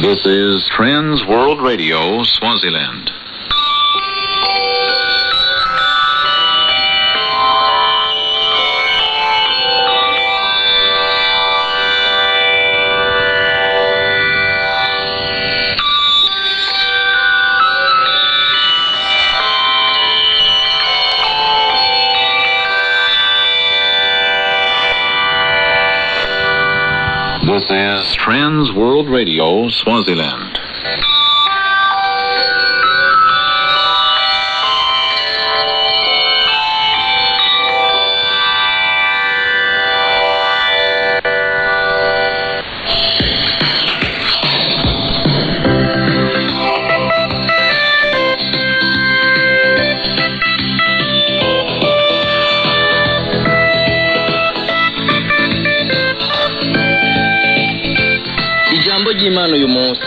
This is Trends World Radio, Swaziland. This is Trends World Radio, Swaziland. ijambo ry'imana uyu munsi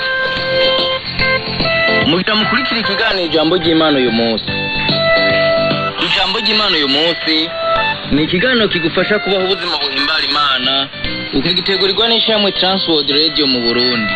mugira mukurikira ikiganiro ijambo ry'imana uyu munsi ijambo ry'imana uyu munsi ni ikiganiro kigufasha kubaho ubuzima buhimbara imana ukagitegurirwa n'ishyirahamwe transworld radio mu burundi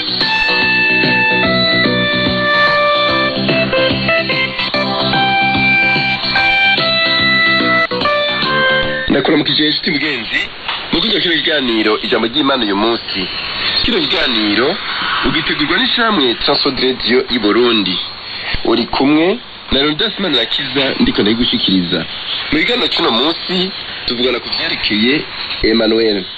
ndakuramukije inshuti mugenzi mukurya kino kiganiro ijambo ry'imana uyu munsi kino kiganiro ugitegurwa n'ishyirahamwe transworld radio i burundi uri kumwe na leonidas manirakiza ndiko ndayigushikiriza mu kiganiro cy'uno munsi tuvugana ku vyerekeye emmanuel